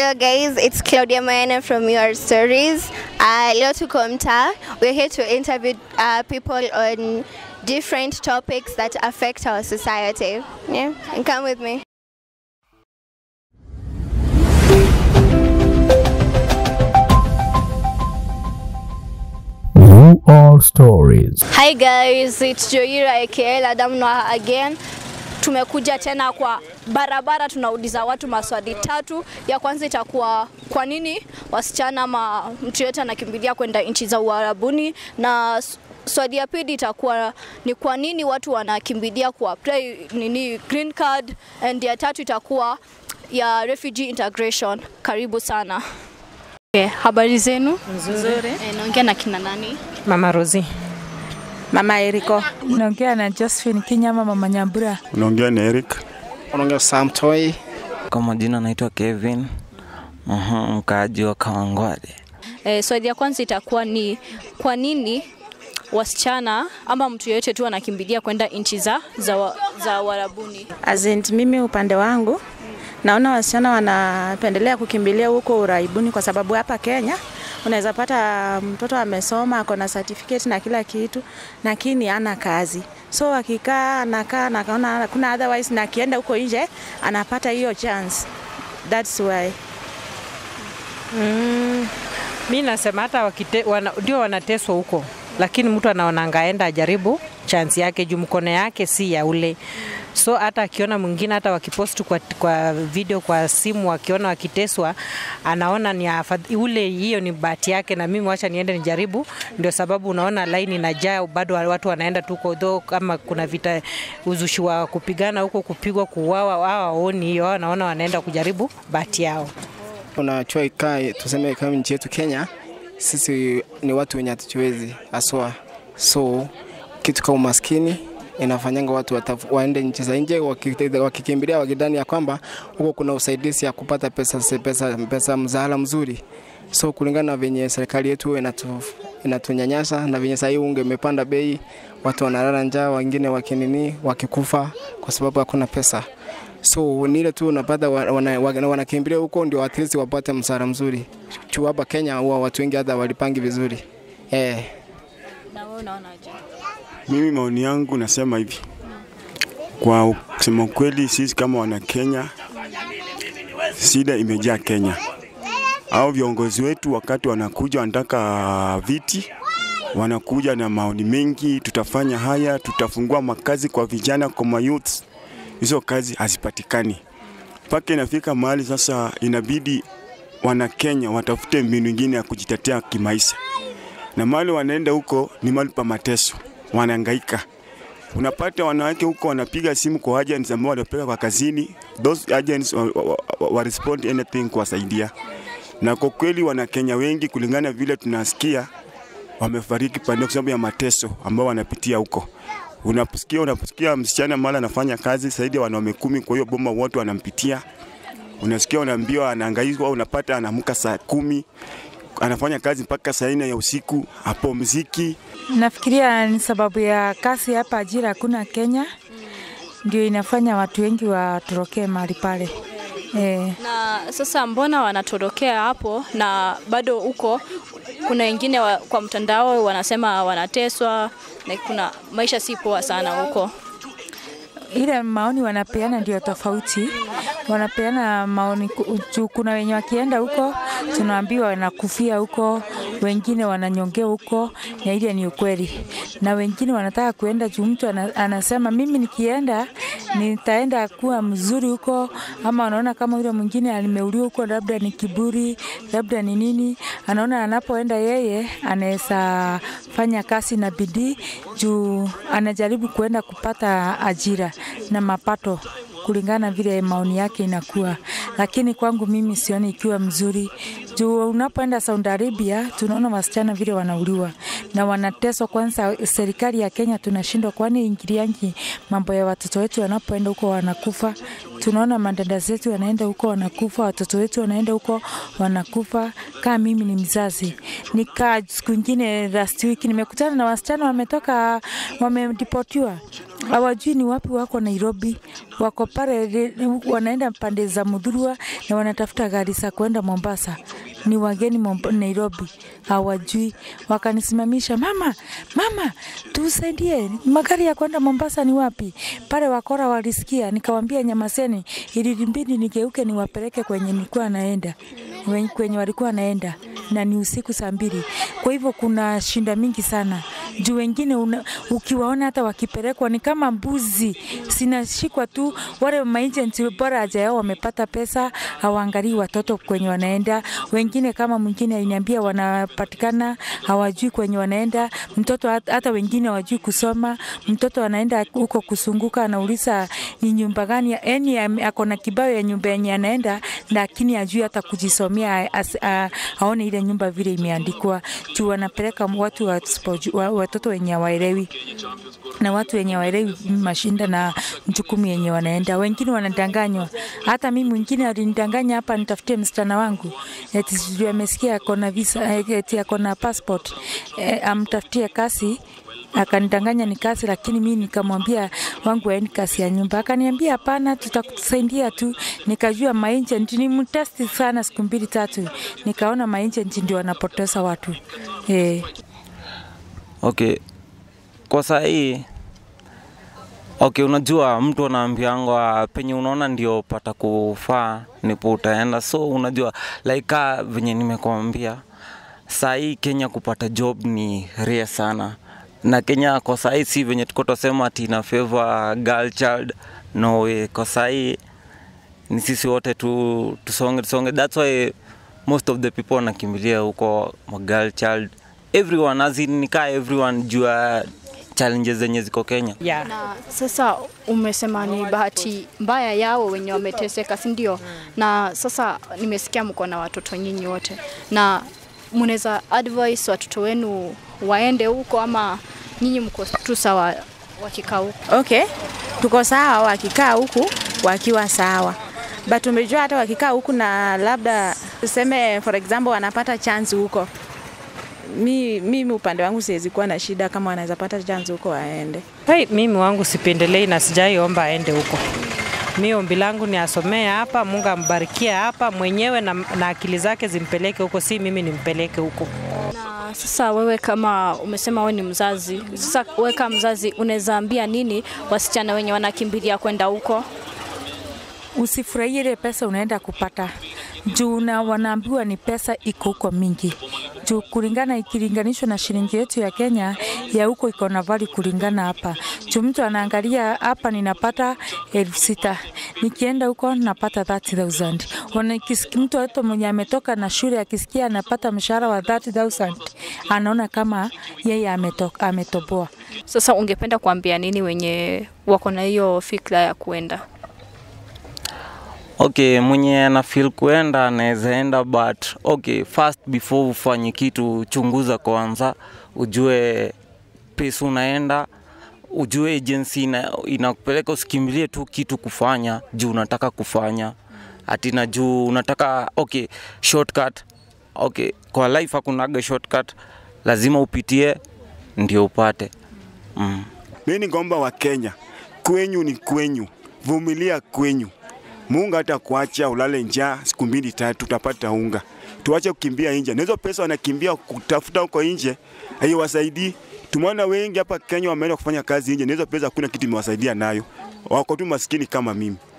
Hello guys, it's Claudia Mayana from Your Stories. Uh, leo tuko mtaa. We're here to interview uh, people on different topics that affect our society. Yeah, and come with me. You All Stories. Hi guys, it's Joira aka Adam Noah again. Tumekuja tena kwa barabara, tunauliza watu maswali tatu. Ya kwanza itakuwa kwa nini wasichana ama mtu yote anakimbilia kwenda nchi za Uarabuni, na s- swali ya pili itakuwa ni kwa nini watu wanakimbilia kuapply nini green card, and ya tatu itakuwa ya refugee integration. Karibu sana. Okay, habari zenu? Nzuri. Eh, naongea na kina nani? Mama Rosi. Mama Eriko. Naongea na Josephine Kinyama, mama Nyambura. Unaongea na Eric. unaongea Sam Toy. Kwa majina naitwa Kevin, Mhm, mkaaji wa Kawangware. E, swali ya kwanza itakuwa ni kwa nini wasichana ama mtu yeyote tu anakimbilia kwenda nchi za, za, wa, za Warabuni? Azint, mimi upande wangu naona wasichana wanapendelea kukimbilia huko uraibuni kwa sababu hapa Kenya unaweza pata mtoto amesoma ako na certificate na kila kitu, lakini hana kazi. So akikaa anakaa na kaona kuna otherwise, na akienda huko nje anapata hiyo chance. That's why Mm, mi nasema hata wakite, wana, ndio wanateswa huko, lakini mtu anaonanga aenda ajaribu chansi yake juu mkono yake si ya ule so hata akiona mwingine hata wakipost kwa, kwa video kwa simu wakiona wakiteswa anaona ni afadh, ule hiyo ni bahati yake na mimi wacha niende nijaribu ndio sababu unaona laini inajaa bado watu wanaenda tu huko though kama kuna vita uzushi wa kupigana huko kupigwa kuuawa wao waoni hiyo wao wanaona wanaenda kujaribu bahati yao Unachua ikae, tuseme kama nchi yetu Kenya, sisi ni watu wenye hatujiwezi haswa, so kitu kama umaskini inafanyanga watu wataf, waende nchi za nje waki- wakikimbilia wakidhani ya kwamba huko kuna usaidizi ya kupata pesa, pesa, pesa mzahala mzuri. So kulingana na venye serikali yetu inatu, inatunyanyasa na venye sahii unge imepanda bei, watu wanalala njaa, wengine wakinini wakikufa kwa sababu hakuna pesa so ni ile tu unapata wanakimbilia wana, wana huko ndio at least wapate msara mzuri. Juu hapa Kenya huwa watu wengi hata walipangi vizuri eh. Na wewe unaonaje? Mimi maoni yangu nasema hivi, kwa kusema ukweli, sisi kama wana Kenya, shida imejaa Kenya. Au viongozi wetu wakati wanakuja wanataka viti, wanakuja na maoni mengi, tutafanya haya, tutafungua makazi kwa vijana, kwa mayouth. Hizo kazi hazipatikani mpaka inafika mahali sasa inabidi wana Kenya watafute mbinu ingine ya kujitetea kimaisha, na mahali wanaenda huko ni mahali pa mateso, wanahangaika. Unapata wanawake huko wanapiga simu kwa agents ambao wanapeleka kwa kazini, those agents wa, wa, wa, wa respond anything kuwasaidia, na kwa kweli wana Kenya wengi kulingana vile tunasikia wamefariki pande kwa sababu ya mateso ambao wanapitia huko. Unaposikia unaposikia msichana mara anafanya kazi zaidi ya wanaume kumi, kwa hiyo boma wote wanampitia. Unasikia unaambiwa anahangaishwa, unapata anaamka saa kumi anafanya kazi mpaka saa nne ya usiku, hapumziki. Nafikiria ni sababu ya kazi hapa, ajira hakuna Kenya, ndio inafanya watu wengi watorokee mahali pale eh. Na sasa mbona wanatorokea hapo na bado huko kuna wengine wa, kwa mtandao wanasema wanateswa na kuna maisha si poa sana huko. ile maoni wanapeana ndio tofauti. Wanapeana maoni ku- juu, kuna wenye wakienda huko tunaambiwa wanakufia huko, wengine wananyongea huko, na ile ni ukweli, na wengine wanataka kuenda juu mtu ana, anasema mimi nikienda nitaenda kuwa mzuri huko, ama anaona kama yule mwingine alimeuliwa huko, labda ni kiburi, labda ni nini, anaona anapoenda yeye anaweza fanya kazi na bidii juu anajaribu kuenda kupata ajira na mapato kulingana vile maoni yake inakuwa, lakini kwangu mimi sioni ikiwa mzuri juu unapoenda Saudi Arabia tunaona wasichana vile wanauliwa, na wanateswa. Kwanza serikali ya Kenya tunashindwa, kwani ingiliangi mambo ya watoto wetu wanapoenda huko wanakufa. Tunaona madada zetu wanaenda huko wanakufa, watoto wetu wanaenda huko wanakufa. Kama mimi ni mzazi, nika siku ingine last week nimekutana na wasichana wametoka wamedipotiwa hawajui ni wapi wako Nairobi, wako pale wanaenda pande za Mudhurwa na wanatafuta gari za kuenda Mombasa. Ni wageni Momb- Nairobi, hawajui. Wakanisimamisha, mama, mama, tusaidie, magari ya kwenda Mombasa ni wapi? Pale wakora walisikia, nikawambia nyamaseni, ilibidi nigeuke niwapeleke kwenye nilikuwa naenda wen- kwenye walikuwa naenda na ni usiku saa mbili. Kwa hivyo kuna shinda mingi sana juu wengine una, ukiwaona hata wakipelekwa ni kama mbuzi sinashikwa tu. Wale maagent bora aja yao wamepata pesa, hawaangalii watoto kwenye wanaenda. Wengine kama mwingine aliniambia wanapatikana hawajui kwenye wanaenda, mtoto hat- hata wengine hawajui kusoma. Mtoto anaenda huko kusunguka, anauliza ni nyumba gani, yani ame- ako na kibao ya nyumba yenye anaenda, lakini ajui hata kujisomea, as- a- aone ile nyumba vile imeandikwa juu wanapeleka watu wasipoju- wa- watoto wenye hawaelewi na watu wenye waelewi mashinda na jukumu yenye wanaenda. Wengine wanadanganywa. Hata mimi mwingine alinidanganya hapa nitafutie msichana wangu eti sijui amesikia ako na visa eh, eti ako na passport eh, amtafutie kasi akanidanganya ni kazi, lakini mimi nikamwambia wangu aendi kazi ya nyumba. Akaniambia hapana, tutakusaidia tu. Nikajua maagent ni mtesti sana, siku mbili tatu, nikaona maagent ndio wanapoteza watu eh. Okay, kwa saa hii okay, unajua mtu anaambiangwa penye unaona ndio pata kufaa nipo utaenda, so unajua like ka venye nimekwambia, saa hii Kenya kupata job ni rare sana, na Kenya kwa saa hii si venye tuko tusema ati ina favor girl child, no way. Kwa saa hii ni sisi wote tu tusonge tusonge, that's why most of the people wanakimbilia huko ma girl child everyone as in nikaa everyone juu ya challenges zenye ziko Kenya. Yeah. Na sasa umesema ni bahati mbaya yao wenye wameteseka, si ndio? Na sasa nimesikia mko na watoto nyinyi wote, na mnaweza advise watoto wenu waende huko ama nyinyi mko tu sawa wakikaa huko? Okay, tuko sawa wakikaa huku wakiwa sawa, but umejua hata wakikaa huku na labda tuseme for example wanapata chance huko, mi mimi upande wangu siwezi kuwa na shida kama wanaweza pata chance huko waende. Hey, mimi wangu sipendelei na sijaiomba aende huko. Mi ombi langu ni asomee hapa, Mungu ambarikie hapa mwenyewe na, na akili zake zimpeleke huko, si mimi nimpeleke huko. Na sasa wewe kama umesema wewe ni mzazi, sasa wewe kama mzazi unaweza ambia nini wasichana wenye wanakimbilia kwenda huko? usifurahie ile pesa unaenda kupata juu na wanaambiwa ni pesa iko huko mingi juu kulingana ikilinganishwa na shilingi yetu ya Kenya ya huko iko na vali kulingana hapa juu mtu anaangalia hapa ninapata elfu sita nikienda huko napata 30000 Wana- kisiki- mtu hata mwenye ametoka na shule akisikia anapata mshahara wa 30000 anaona kama yeye ametoka, ametoboa Sasa ungependa kuambia nini wenye wako na hiyo fikra ya kuenda? Okay, mwenye ana feel kuenda anaweza enda, but okay, first before ufanye kitu, chunguza kwanza, ujue pesa unaenda, ujue agency ina, inakupeleka. Usikimbilie tu kitu kufanya juu unataka kufanya ati na juu unataka okay, shortcut. Okay, kwa life hakunaga shortcut, lazima upitie ndio upate mm. Mimi ningeomba wa Kenya, kwenyu ni kwenyu, vumilia kwenyu. Mungu hata kuacha ulale njaa siku mbili tatu, utapata unga. Tuache kukimbia nje, na hizo pesa wanakimbia kutafuta huko nje haiwasaidii. Tumeona wengi hapa Kenya wameenda kufanya kazi nje, na hizo pesa hakuna kitu imewasaidia nayo, wako tu maskini kama mimi.